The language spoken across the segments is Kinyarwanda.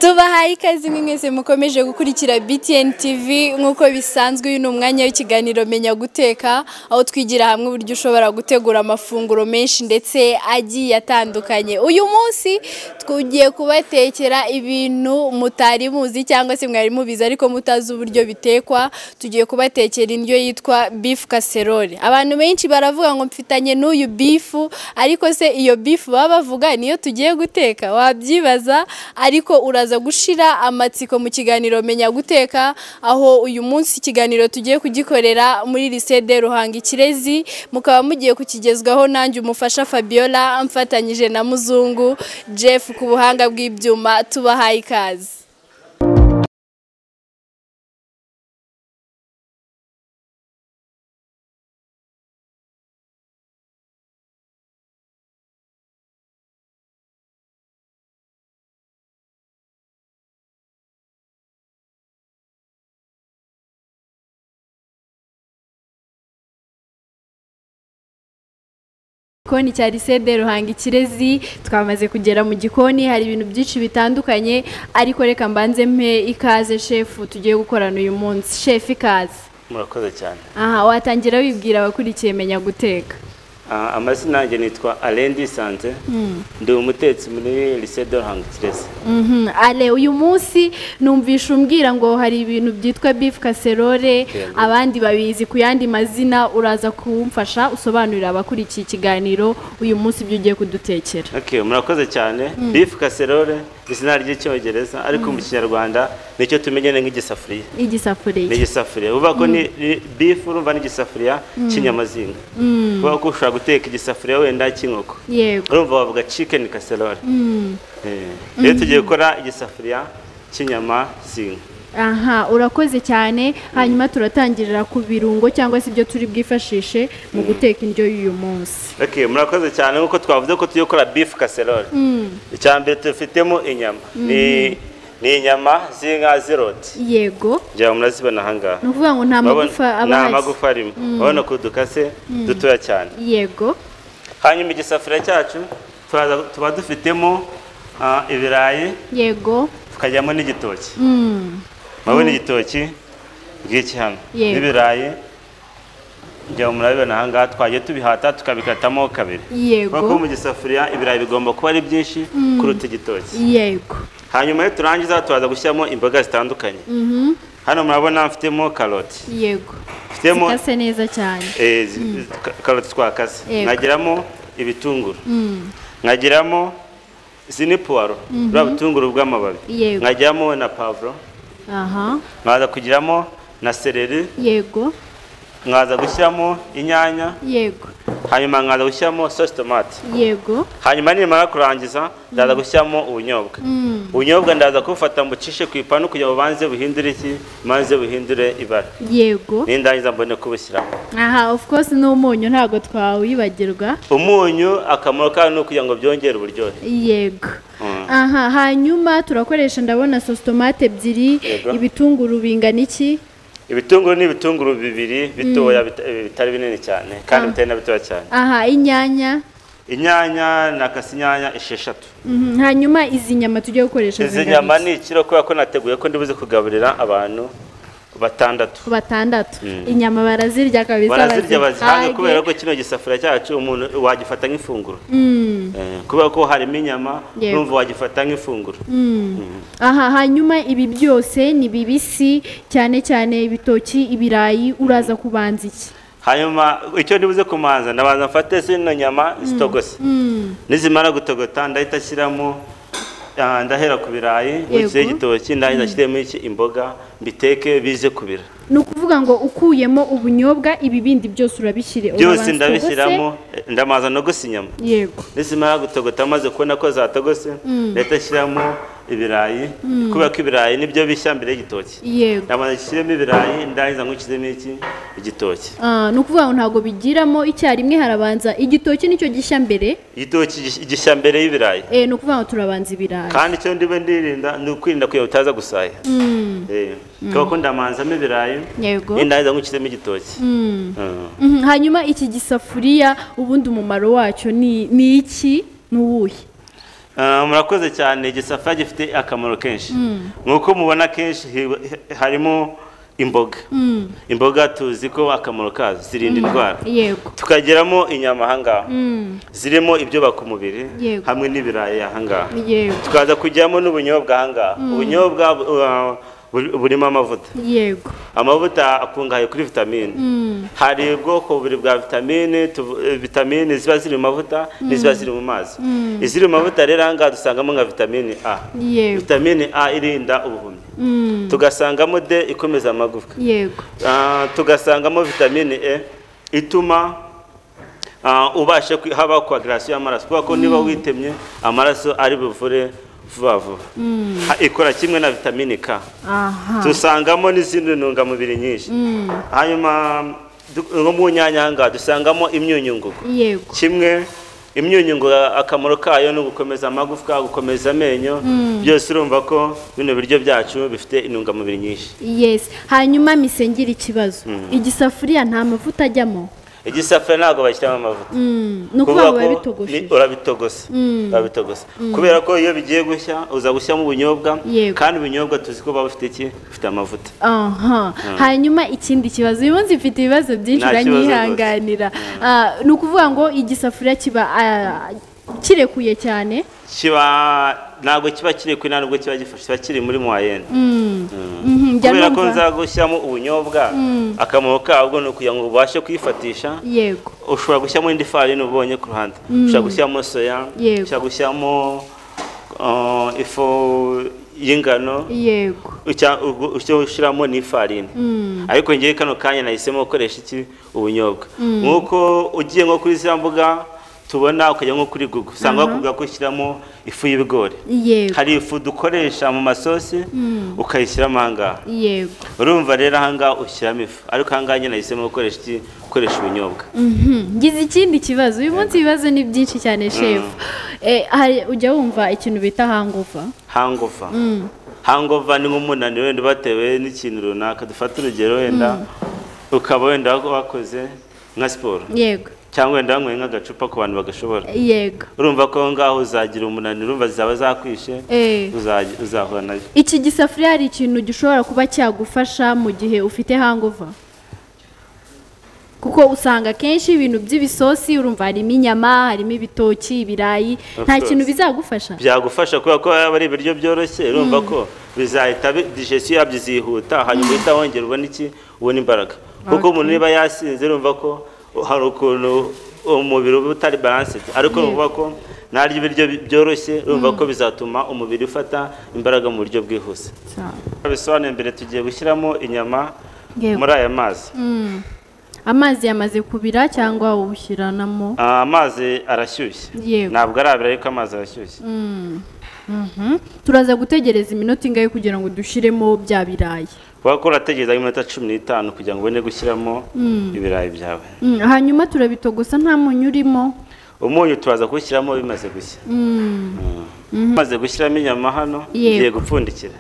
tubahaye ikaze mwe mwese mukomeje gukurikira BTN TV nk'uko bisanzwe uyu ni umwanya w'ikiganiro menya guteka aho twigira hamwe uburyo ushobora gutegura amafunguro menshi ndetse agiye atandukanye uyu munsi tugiye kubatekera ibintu mutari muzi cyangwa se mwari mubizi ariko mutazi uburyo bitekwa tugiye kubatekera indyo yitwa beef casserole abantu benshi baravuga ngo mfitanye n'uyu bifu ariko se iyo bifu baba bavuga niyo tugiye guteka wabyibaza ariko uraza gushira amatsiko mu kiganiro menya guteka aho uyu munsi ikiganiro tugiye kugikorera muri lisede ruhanga ikirezi mukaba mugiye kukigezwaho nanjye umufasha fabiola mfatanyije na muzungu jeff ku buhanga bw'ibyuma tubahaye ikaze igikoni cya lisede ruhanga ikirezi twamaze kugera mu gikoni hari ibintu byinshi bitandukanye ariko reka mbanze mpe ikaze shefu tugiye gukorana uyu munsi shefu ikaze murakoze cyane aha watangira wibwira abakurikiye menya guteka Ah, amazina yanjye nitwa arendi sanze ndi umutetsi muri lisede ruhanga ikirezi Mhm, ale uyu munsi numvisha umbwira ngo hari ibintu byitwa beef casserole Yego. abandi babizi ku yandi mazina uraza kumfasha usobanurira abakurikiye ikiganiro uyu munsi ibyo ugiye kudutekera okay, murakoze cyane bifu kaserole izina ry'icyongereza ariko mu kinyarwanda nicyo tumenyene nk'igisafuriya ni igisafuriya igisafuriya uvuga ko ni ni- bifu urumva n'igisafuriya cy'inyamazinga kuvuga ko ushobora guteka igisafuriya wenda cy'inkoko yego urumva bavuga chicken casserole Eh, rero tugiye gukora igisafuriya cy'inyama zinga aha urakoze cyane hanyuma turatangirira ku birungo cyangwa se ibyo turi bwifashishe mu guteka indyo y'uyu munsi Okay, murakoze cyane nk'uko twavuze ko tugiye gukora beef casserole icya mbere tufitemo inyama ni ni inyama z'inka z'iroti yego ngira ngo murazibona ahangaha ni ukuvuga ngo nta magufa aba nta ahari. magufa arimo urabona ko dukase dutoya cyane yego hanyuma igisafuriya cyacu turaza- tuba dufitemo ah, ibirayi yego tukajyamo n'igitoki Mm. murabona igitoki ngiki hano Yego. n'ibirayi ngira ngo murabibona ahangaha twagiye tubihata tukabikatamo kabiri kubera ko yego mu gisafuriya ibirayi bigomba kuba ari byinshi kuruta igitoki yego hanyuma iyo turangiza turaza gushyiramo imboga zitandukanye Mhm. hano murabona mfitemo karoti yego mfitemo zikase neza cyane eh, zi- ka- karoti twakase Yego. nkagiramo ibitunguru Mm. nkagiramo izi ni puwaro buriya butunguru bw'amababi Yego. nkagiramo na pavuro aha nkaza kugiramo na sereri yego nkaza gushyiramo inyanya yego hanyuma nkaza gushyiramo sosi tomate yego hanyuma nimara kurangiza ndaza gushyiramo ubunyobwa ubunyobwa ndaza kubufata mbucishe ku ipanu kugira ngo banze buhindure iki banze buhindure ibara yego nindangiza mbone kubushyiramo aha of course ni umunyu ntabwo twawibagirwa umunyu akamaro kayo ni ukugira ngo byongere uburyohe yego Mm. aha hanyuma turakoresha ndabona sositomate ebyiri Yego. ibitunguru bingana iki ibitunguru ni ibitunguru bibiri bitoya bita- eh, bitari binini cyane kandi bitari na bitoya cyane aha inyanya inyanya nakase inyanya esheshatu Mhm, hanyuma izi nyama tujye gukoresha izi zingana nyama iki? ni ikiro kubera ko nateguye ko ndibuze kugaburira abantu batandatu batandatu inyama barazirya kabisa barazirya bazihanga bazihage. kubera ko kino gisafuriya cyacu umuntu wagifata nk'ifunguro Mm, Eh, kubera ko harimo inyama Yego. numva wagifata nk'ifunguro aha hanyuma ibi byose ni bibisi cyane cyane ibitoki ibirayi uraza kubanza iki hanyuma icyo ndibuze kumanza ndabanza mfate zino nyama zitogose nizimara gutogota ndahita shyiramo ah, ndahera ku birayi nkurikije Yego. igitoki ndahita nshyiremo iki imboga mbiteke bize kubira ni ukuvuga ngo ukuyemo ubunyobwa ibi bindi byose urabishyire byose urabanza ndabishyiramo eh, ndamaza nogosa inyama utogose. yego nizimara gutogota maze kubona ko zatogose ndahita shyiramo ibirayi kubera ko ibirayi nibyo bishya mbere y'igitoki yego ndabanza nshyiremo ibirayi ndangiza nkurikizemo iki igitoki Ah, ni ukuvuga ngo ntabwo bigiramo icyarimwe harabanza igitoki nicyo gishya mbere igitoki gish- gishya mbere y'ibirayi eh, ni ukuvuga ngo turabanza ibirayi kandi icyo ndiba ndirinda ni ukwirinda kugira ngo utaza gusaya Eh, kubera ko ndamanzamo ibirayi yego nindangiza nkushyiremo igitoki Mm. Mhm, hanyuma iki gisafuriya ubundi umumaro wacyo ni ni iki ni uwuhe Ah, murakoze cyane igisafuriya gifite akamaro kenshi nk'uko mubona kenshi hi- hi- harimo imboga imboga tuzi ko akamaro kazo zirinda indwara yego tukagiramo inyama ahangaha Mm, zirimo ibyubaka umubiri Yego. hamwe n'ibirayi ahangaha yego tukaza kujyamo n'ubunyobwa ahangaha ubunyobwa uh, buri- burimo amavuta yego amavuta akungahaye kuri vitamine hari ubwoko bubiri bwa vitamine tuvu- eh, vitamine ziba ziri mu mavuta n'iziba ziri mu mazi iziri mu mavuta rero ahangaha dusangamo nka vitamine a yego vitamine a irinda ubuhumyi Mm, tugasangamo d ikomeza amagufwa yego Ah, tugasangamo vitamine e ituma ah, ubasha kwi- haba koagirasiyo y'amaraso kubera ko niba witemye amaraso ari buvure vuba vuba Ha- ikora kimwe na vitamine k aha dusangamo n'izindi ntungamubiri nyinshi Mm, hanyuma du- nko mu nyanya ahangaha dusangamo imyunyungugu yego kimwe imyunyungugu akamaro kayo ni ugukomeza amagufwa gukomeza amenyo byose urumva ko bino biryo byacu bifite intungamubiri nyinshi yes hanyuma misengera ikibazo igisafuriya nta mavuta ajyamo igisafuriya ntabwo bashyiramo amavuta Mm, ni Kuvuga ukuvuga biba ko bitogosheje ni- urabitogosa urabitogosa kubera ko iyo bigiye gushya uza gushyiramo ubunyobwa Yego. kandi ubunyobwa tuzi ko buba bufite iki bufite amavuta aha hanyuma ikindi kibazo uyu munsi mfite ibibazo byinshi Nta kibazo uranyihanganira Ah, ni ukuvuga ngo igisafuriya kiba ah, kirekuye cyane kiba ntabwo kiba kiri kuri nta nubwo kiba gifashe kiba kiri muri mwayene Mhm, njya kubera ko numva- nza gushyiramo ubunyobwa akamaro kabwo ni ukugira ngo ubashe kwifatisha yego ushobora gushyiramo indi farini ubonye ku ruhande ushobora gushyiramo soya Yego. ushobora gushyiramo uh, ifu y'ingano yego Ucya- ubwo- icyo ushyiramo ni ifarini ariko ngewe kano kanya nahisemo gukoresha iki ubunyobwa nk'uko ugiye nko kuri za mbuga tubona ukajya nko kuri google usanga bakubwira ko ushyiramo ifu y'ibigori yego hari ifu dukoresha mu masosi ukayishyiramo ahangaha yego urumva rero ahangaha ushyiramo ifu ariko ahangaha nyine nahisemo gukoresha iki gukoresha ubunyobwa Mhm, ngize ikindi kibazo uyu munsi ibibazo ni byinshi cyane shefu Eh, hari- ujya wumva ikintu bita hanguva hangova hangova ni nk'umunaniro wenda batewe n'ikintu runaka dufata urugero wenda ukaba wenda wakoze nka siporo yego cyangwa wenda wanyweye nk'agacupa ku bantu bagashobora yego urumva ko aho ngaho uzagira umunaniro urumva zaba zakwishe Eh, uzaji- uzahura nayo iki gisafuriya hari ikintu gishobora kuba cyagufasha mu gihe ufite hanguva kuko usanga akenshi ibintu by'ibisosi urumva harimo inyama harimo ibitoki ibirayi Of nta course. kintu bizagufasha byagufasha kubera ko aba ari ibiryo byoroshye urumva ko bizahita bi- digestion yabyo izihuta hanyuma uhita wongera ubona iki ubona imbaraga kuko umuntu niba yasinze urumva ko hari ukuntu umubiri uba utari balanced ariko urumva ko narya ibiryo bi- byoroshye urumva ko bizatuma umubiri ufata imbaraga mu buryo bwihuse bisobanuye mbere tugiye gushyiramo inyama Yego. muri aya mazi Mm. amazi yamaze kubira cyangwa ubushyiranamo Ah, amazi arashyushye Yego. ntabwo arabira ariko amazi arashyushye Mhm. turaza gutegereza iminota ingahe kugira ngo dushyiremo bya birayi kubera ko urategereza iminota cumi n'itanu kugira ngo ubone gushyiramo ibirayi byawe Mm, hanyuma turabitogosa nta munyu urimo umunyu turaza kuwushyiramo bimaze gushya bimaze gushyiramo inyama hano Yego. ngiye gupfundikira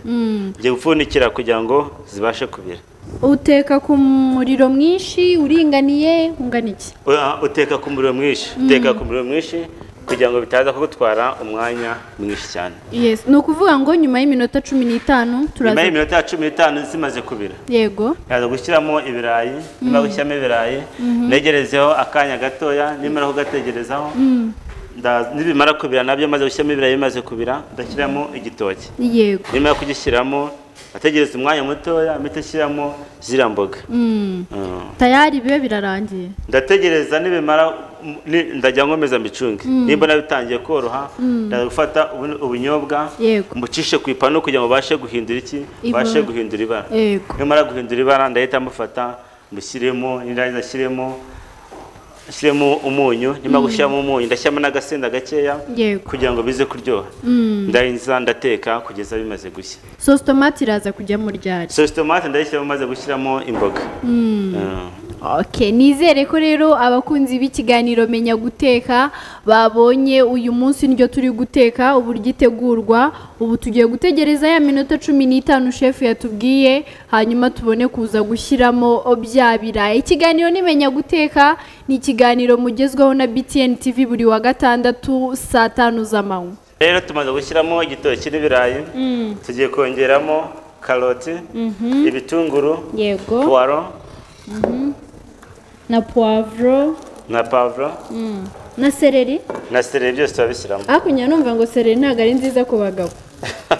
ngiye gupfundikira kugira ngo zibashe kubira uteka ku muriro mwinshi uringaniye ungana iki Ah, uteka ku muriro mwinshi uteka ku muriro mwinshi kugira ngo bitaza kugutwara umwanya mwinshi cyane yes ni ukuvuga ngo nyuma y'iminota cumi n'itanu nyuma turaza y'iminota cumi n'itanu zimaze kubira yego yaza gushyiramo ibirayi nimara gushyiramo ibirayi negerezeho akanya gatoya nimara kugategerezaho nda- nibimara kubira nabyo maze gushyiramo ibirayi bimaze kubira ndashyiramo igitoki yego nimara kugishyiramo ategereza umwanya mutoya mpita ashyiramo ziriya mboga Mm. Mm. tayari bibe birarangiye ndategereza nibimara ni- ndajya nkomeza mbicunge nimbona bitangiye koroha ndaza gufata ubu- ubunyobwa Yego. mbucishe ku ipanu kugira ngo ubashe guhindura iki Ibara. ubashe guhindura ibara yego nimara guhindura ibara ndahita mufata mbushyiremo nirangiza ashyiremo ashyiremo umunyu nimara gushyiramo umunyu ndashyiramo n'agasenda gakeya yego kugira ngo bize kuryoha ndarinza ndateka kugeza bimaze gushya sosi tomate iraza kujyamo ryari sosi tomate ndayishyiramo maze gushyiramo imboga Mm. Okay, nizere ko rero abakunzi b'ikiganiro menya guteka babonye uyu munsi niryo turi guteka uburyo itegurwa ubu tugiye gutegereza ya minota cumi n'itanu shefu yatubwiye hanyuma tubone kuza gushyiramo bya birayi ikiganiro nimenya guteka ni ikiganiro mugezweho na btn tv buri wa gatandatu saa tanu z'amanywa rero tumaze gushyiramo igitoki n'ibirayi tugiye kongeramo karoti ibitunguru yego puwaro na puwavuro na pavuro na seleri na sereri byose turabishyiramo hakurya numva ngo seleri ntabwo ari nziza ku bagabo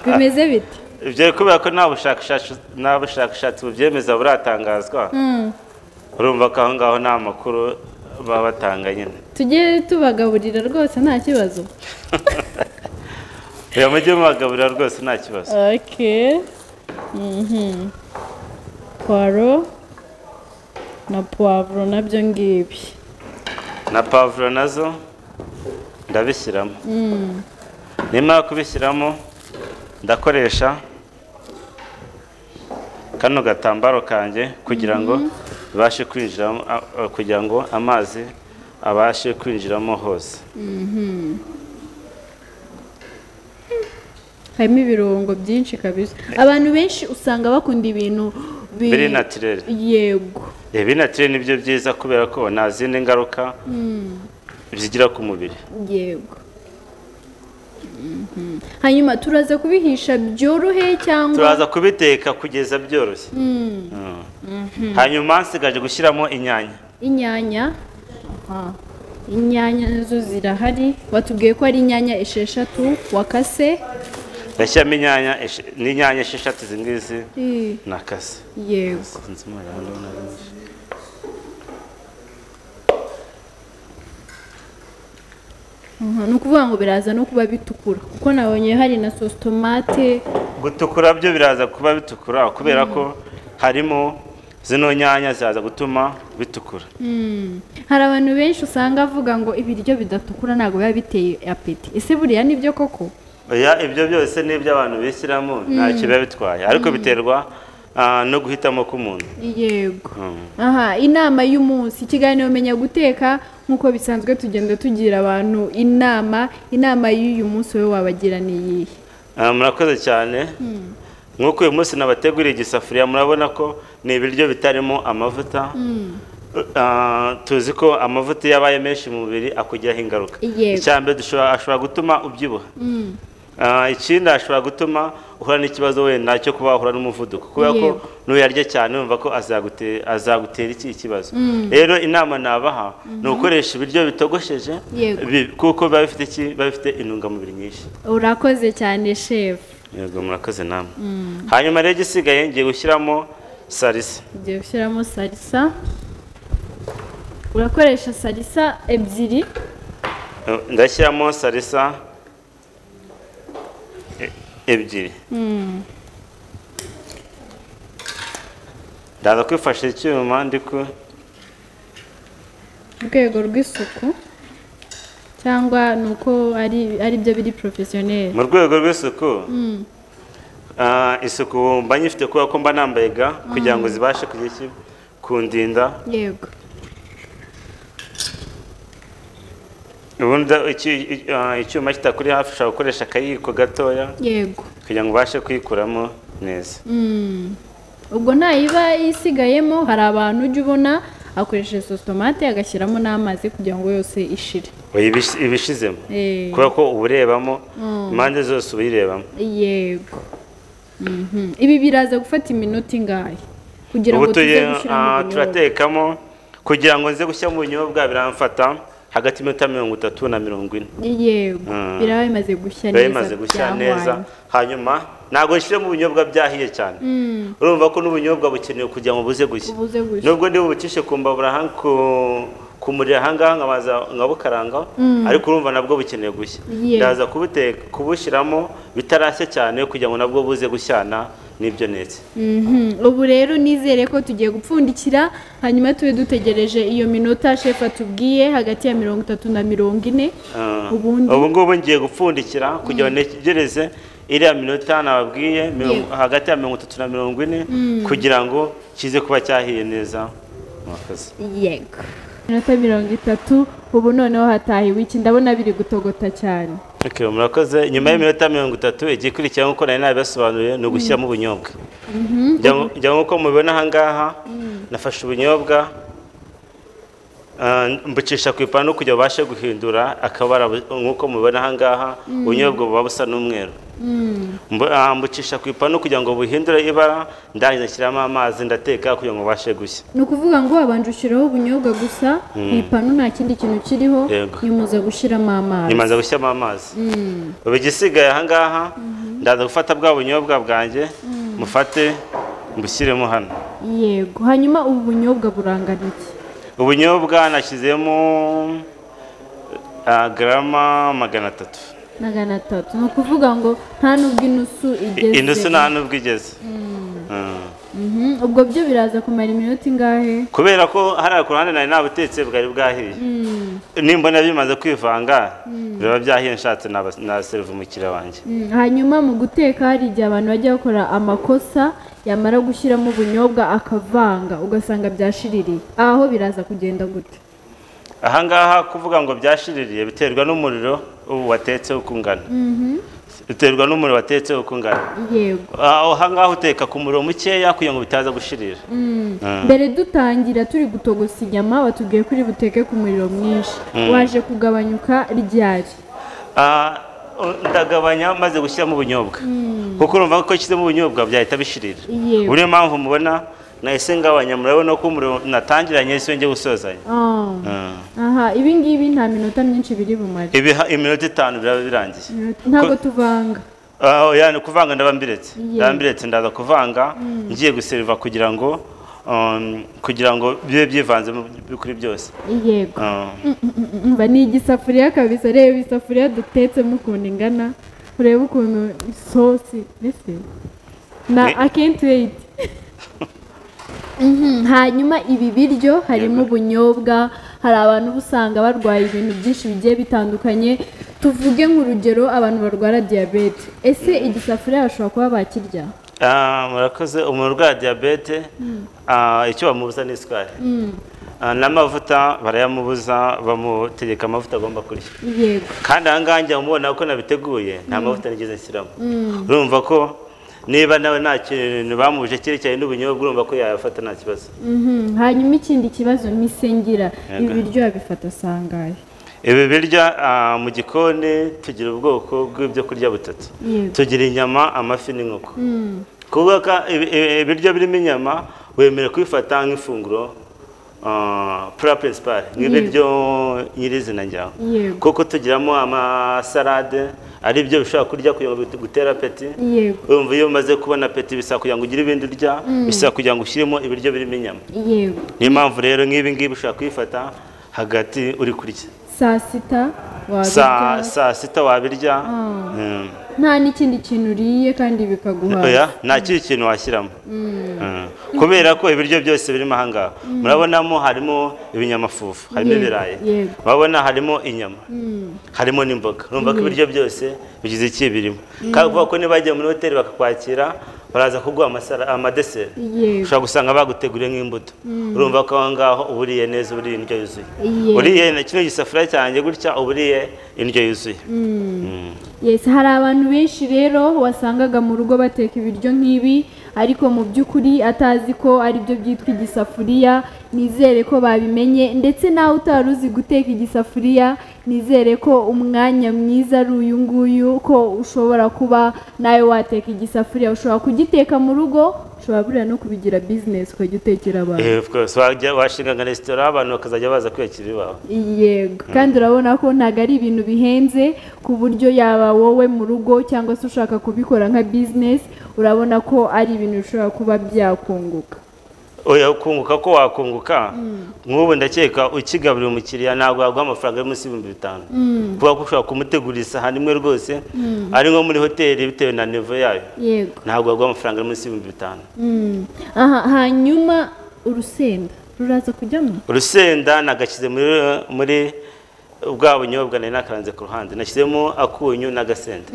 bimeze bite ibyo kubera ko nta bushakashatsi nta bushakashatsi bubyemeza buratangazwa urumva ko aho ngaho nta makuru baba batanga nyine tujye tubagaburira rwose nta kibazo reba mujye mubagaburira rwose nta kibazo ok Mhm. puwaro na puwavuro nabyo ngibi na pavuro nazo ndabishyiramo nimara kubishyiramo ndakoresha kano gatambaro kanjye kugira ngo bibashe kwinjiramo a- a- kugira ngo amazi abashe kwinjiramo hose harimo ibirungo byinshi kabisa abantu benshi usanga bakunda ibintu bi- biri natirere yego ibi natirere ni byo byiza kubera ko nta zindi ngaruka zigira ku mubiri yego Mhm. hanyuma turaza kubihisha byorohe cyangwa turaza kubiteka kugeza byoroshye Mm. hanyuma nsigaje gushyiramo inyanya inyanya Aha. inyanya nazo zirahari batubwiye ko ari inyanya esheshatu wakase gashyiramo inyanya esh- n'inyanya esheshatu izi ngizi I- nakase yego Sinzi umuhondo na benshi. Aha, ni ukuvuga ngo biraza no kuba bitukura kuko nabonye hari na sosi tomate gutukura byo biraza kuba bitukura kubera ko harimo zino nyanya zaza gutuma bitukura hari abantu benshi usanga avuga ngo ibiryo bidatukura ntabwo biba biteye apeti ese buriya nibyo koko Oya, ibyo byose ni ibyo abantu bishyiramo ntacyo biba bitwaye ariko biterwa ah, no guhitamo k'umuntu yego Mm. aha inama y'umunsi ikiganiro menya guteka nk'uko bisanzwe tugenda tugira abantu inama inama y'uyu munsi wowe wabagira ni iyihe Ah, murakoze cyane nk'uko uyu munsi nabateguriye igisafuriya murabona ko ni ibiryo bitarimo amavuta Ah, tuzi ko amavuta iyo abaye menshi mu mubiri akugiraho ingaruka Yego. icyambere dushobora- ashobora gutuma ubyibuha Ah, ikindi ashobora gutuma uhura n'ikibazo wenda cyo kuba wahura n'umuvuduko kubera ko Yego. nuyarya cyane wumva ko azagute- azagutera iki ikibazo rero inama nabaha ni ugukoresha ibiryo bitogosheje Yego. bi- kuko biba bifite iki biba bifite intungamubiri nyinshi urakoze cyane shefu yego murakoze namwe hanyuma rero igisigaye ngiye gushyiramo salisa ugiye gushyiramo salisa urakoresha salisa ebyiri Eh, ndashyiramo salisa e- ebyiri ndaza kwifasha icyuma ndi ku mu rwego rw'isuku cyangwa ni uko ari ari byo biri porofesiyoneri mu rwego rw'isuku ah, isuku mba nyifite kubera ko mba nambaye ga kugira ngo zibashe kugira iki kundinda yego ubundi iki- i- ah, icyuma kitakuri hafi ushobora gukoresha akayiko gatoya yego kugira ngo ubashe kuyikuramo neza ubwo ntayiba isigayemo hari abantu ujya ubona akoresheje sositomate agashyiramo n'amazi kugira ngo yose ishire Oya, ibish- ibishizemo Eh, kubera ko uba urebamo impande zose uba uyirebamo yego Mhm. ibi biraza gufata iminota ingahe kugira ngo ubu tuye tuze gushyiramo ah, ubunyobwa turatekamo kugira ngo nze gushyiramo ubunyobwa biramfata hagati y'iminota mirongo itatu na mirongo ine yego Mm. biraba bimaze gushya neza biba bimaze gushya byahwanye. neza hanyuma ntabwo nshyiremo ubunyobwa byahiye cyane urumva ko n'ubunyobwa bukenewe kugira ngo buze gushya Buze gushya. nubwo ndi bubicishe ku mbabura aha- ku- ku muriro ahangaha nkabaza nkabukaranga ariko urumva nabwo bukeneye gushya Yego. ndaza kubuteka kubushyiramo bitarashya cyane kugira ngo nabwo buze gushyana n'ibyo netse Mhm. ubu rero nizere ko tugiye gupfundikira hanyuma tube dutegereje iyo minota shefu atubwiye hagati ya mirongo itatu na mirongo ine Ah, ubundi ubu ngubu ngiye gupfundikira kugira ngo ntegereze iriya minota nababwiye mirongo- Yego. hagati ya mirongo itatu na mirongo ine kugira ngo kize kuba cyahiye neza murakoze yego minota mirongo itatu ubu noneho hatahiwe iki ndabona biri gutogota cyane Okay, murakoze nyuma y'iminota mirongo itatu igikurikira nk'uko nari nabibasobanuriye ni ugushyiramo ubunyobwa njya nk'uko mubibona ahangaha nafashe ubunyobwa Ah, mbucisha ku ipanu kugira babashe guhindura akabara bu- nk'uko mubibona aha ngaha ubunyobwa buba busa n'umweru Mbu- ah, mbucisha ku ipanu kugira ngo buhindure ibara ndarangiza nshyiramo amazi ndateka kugira ngo bubashe gushya ni ukuvuga ngo wabanje ushyiraho ubunyobwa gusa ku ipanu nta kindi kintu kiriho Yego. nyuma uza gushyiramo amazi ntimanza gushyiramo amazi ubu igisigaye aha ngaha ndaza gufata bwa bunyobwa bwanjye mufate mbushyiremo hano yego hanyuma ubu bunyobwa burangana iki ubunyobwa nashyizemo ah, garama magana atatu magana atatu ni ukuvuga ngo nta n'ubwo inusu igeze indusu nta nubwo igeze Mm. Mhm, ubwo byo biraza kumara iminota ingahe kubera ko hariya ku ruhande nari nabutetse bwari bwahiye nimbona bimaze kwivanga biba byahiye nshatse naba- naseriva umukiriya wanjye Mm, hanyuma mu guteka hari igihe abantu bajya bakora amakosa yamara gushyiramo ubunyobwa akavanga ugasanga byashiririye aho biraza kugenda gutya aha ngaha kuvuga ngo byashiririye biterwa n'umuriro ubu watetse uko ungana biterwa n'umuriro watetse uko ungana yego Ah, aha ngaha uteka ku muriro mukeya kugira ngo bitaza gushirira Mm. mbere dutangira turi gutogosa inyama watubwiye ko uri buteke ku muriro mwinshi waje kugabanyuka ryari Ah, ndagabanya maze gushyiramo ubunyobwa kuko urumva ko nshyizemo ubunyobwa byahita bishirira Yego. niyo mpamvu mubona nahise ngabanya murabona ko umuriro natangiranye ese njye gusozanya Ah. aha ibi ngibi nta minota myinshi biri bumare Ibiha- iminota itanu biraba birangiye ntabwo tuvanga Ah, oya, ni ukuvanga ndaba mbiretse Yego. ndaba mbiretse ndaza kuvanga ngiye guseriva kugira ngo um, kugira ngo bibe byivanze mu by- kuri byose yego Ah. umva ni igisafuriya kabisa reba isafuriya dutetsemo ukuntu ingana urebe ukuntu isosi mbese na Ni- akentweyiti hanyuma ibi biryo harimo Yego. ubunyobwa hari abantu uba usanga barwaye ibintu byinshi bigiye bitandukanye tuvuge nk'urugero abantu barwara diyabete ese igisafuriya bashobora kuba bakirya Ah, murakoze umuntu urwaye diyabete ah, icyo bamubuza ni isukari Ah, n'amavuta barayamubuza bamutegeka amavuta agomba kurya yego kandi aha ngaha njya mubona ko nabiteguye nta mavuta nigeze nshyiramo urumva ko niba nawe nta kintu bamuje cyerekeranye n'ubunyobwa urumva ko yayafata nta kibazo Mhm. hanyuma ikindi kibazo ni isengera ibi Yego. biryo babifata sangahe ibi birya ah, mu gikoni tugira ubwoko bw'ibyo kurya butatu Yego. tugira inyama amafi n'inkoko kuvuga ko ibi- ibi- ibiryo birimo inyama wemerewe kubifata nk'ifunguro pura peresipari nk'ibiryo nyirizina njyaho Yego. kuko tugiramo amasalade ari byo bishobora kurya kugira ngo bit- gutere apeti yego urumva iyo umaze kubona apeti bisaba kugira ngo ugire ibindi urya bisaba kugira ngo ushyiremo ibiryo birimo inyama yego niyo mpamvu rero nk'ibi ngibi ushobora kubifata hagati uri kurya saa sita saa wabirya saa sita wabirya Mm. nta n'ikindi kintu uriye kandi bikaguhaza oya nta kindi kintu washyiramo Mm. kubera ko ibiryo byose birimo aha ngaha murabonamo harimo ibinyamafufu harimo Yego, ibirayi yego. murabona harimo inyama harimo n'imboga urumva ko ibiryo byose bigize iki birimo kandi kuvuga ko niba wagiye muri hoteli bakakwakira baraza kuguha amasara- amadeseri Yego. ushobora gusanga baguteguriye nk'imbuto urumva ko aho ngaho uba uriye neza uburiye indyo yuzuye Yego. uriye na kino gisafuriya cyanjye gutya uba uriye indyo yuzuye Mm. yesi hari abantu benshi rero wasangaga mu rugo bateka ibiryo nk'ibi ariko mu by'ukuri atazi ko aribyo byitwa igisafuriya nizere ko babimenye ndetse nawe utari uzi guteka igisafuriya nizere ko umwanya mwiza ari uyu nguyu ko ushobora kuba nawe wateka igisafuriya ushobora kugiteka mu rugo ushobora buriya no kubigira bizinesi ukajya utekera abantu Eh, of course, wajya- washinga nka resitora abantu bakazajya baza kwiyakira iwawe yego kandi urabona ko ntabwo ari ibintu bihenze ku buryo yaba wowe mu rugo cyangwa se ushaka kubikora nka bizinesi urabona ko ari ibintu bishobora kuba byakunguka oya kunguka ko wakunguka nk'ubu ndakeka ukigaburira umukiriya ntabwo waguha amafaranga ari munsi y'ibihumbi bitanu kuba ushobora kumutegurira isahani imwe rwose ari nko muri hoteli bitewe na nivo yayo yego ntabwo waguha amafaranga ari munsi y'ibihumbi bitanu Mm. aha hanyuma urusenda ruraza kujyamo urusenda nagashyize muri muri bwa bunyobwa nari nakaranze ku ruhande nashyizemo akunyu n'agasenda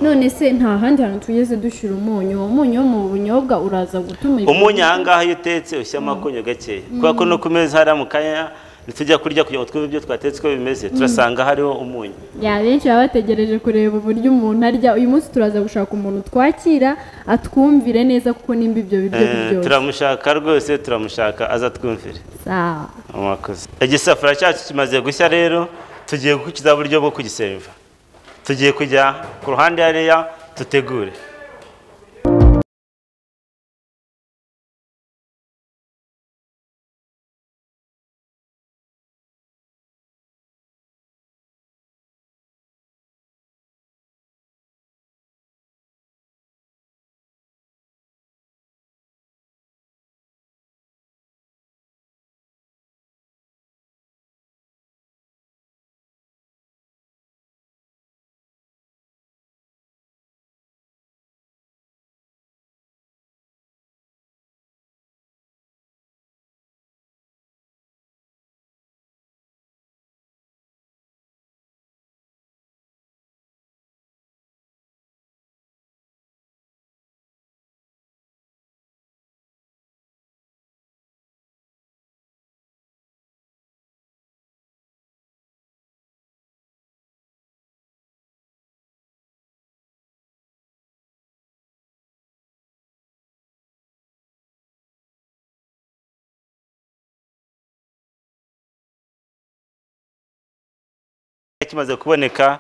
none se nta handi hantu tugeze dushyira umunyu uwo munyu wo mu bunyobwa uraza gutuma ibintu- umunyu aha ngaha iyo utetse ushyiramo akunyu gakeya kubera ko no ku meza hariya mu kanya ntitujya kurya kugira ngo twumve ibyo twatetse uko bimeze turasanga hariho umunyu ya benshi baba bategereje kureba uburyo umuntu arya uyu munsi turaza gushaka umuntu twakira atwumvire neza kuko nimba ibyo biryo Eh, biryoshye turamushaka rwose turamushaka azatwumvire sawa mwakoze igisafuriya cyacu kimaze gushya rero tugiye gukiza uburyo bwo kugiseriva tugiye kujya ku ruhande hariya dutegure kimaze kuboneka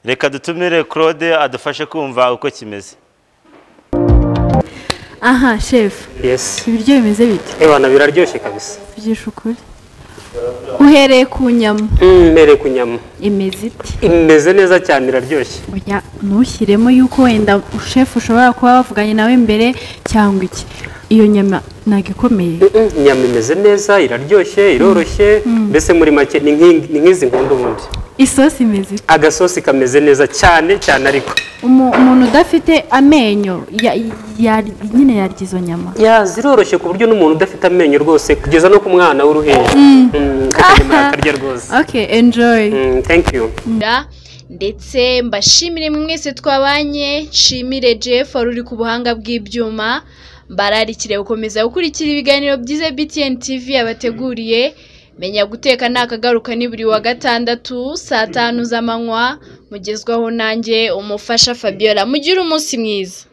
reka dutumire claude adufashe kumva uko kimeze aha shefu yesi ibiryo bimeze bite ebana biraryoshye kabisa byishe ukuri uhereye ku nyama mbere ku nyama imeze iti imeze neza cyane iraryoshye oya ntushyiremo yuko wenda shefu ushobora kuba wavuganye nawe mbere cyangwa iki iyo nyama ntabwo ikomeye Mm, mm, inyama imeze neza iraryoshye iroroshye mbese muri make ni nk'i- ni nk'izi nkunda ubundi isosi imeze iti agasosi kameze neza cyane cyane ariko Umu- umuntu udafite amenyo ya- ya- nyine yarya izo nyama ya ziroroshye ku buryo n'umuntu udafite amenyo rwose kugeza no ku mwana w'uruhinja Mm, akanyama yakarya rwose ok enjoy Mm, thank you Nda, ndetse mbashimire mwese twabanye nshimire jeff wari uri ku buhanga bw'ibyuma bararikire gukomeza gukurikira ibiganiro byiza btn tv yabateguriye menya guteka ntakagaruka ni buri wa gatandatu saa tanu z'amanywa mugezwaho nanjye umufasha fabiola mugire umunsi mwiza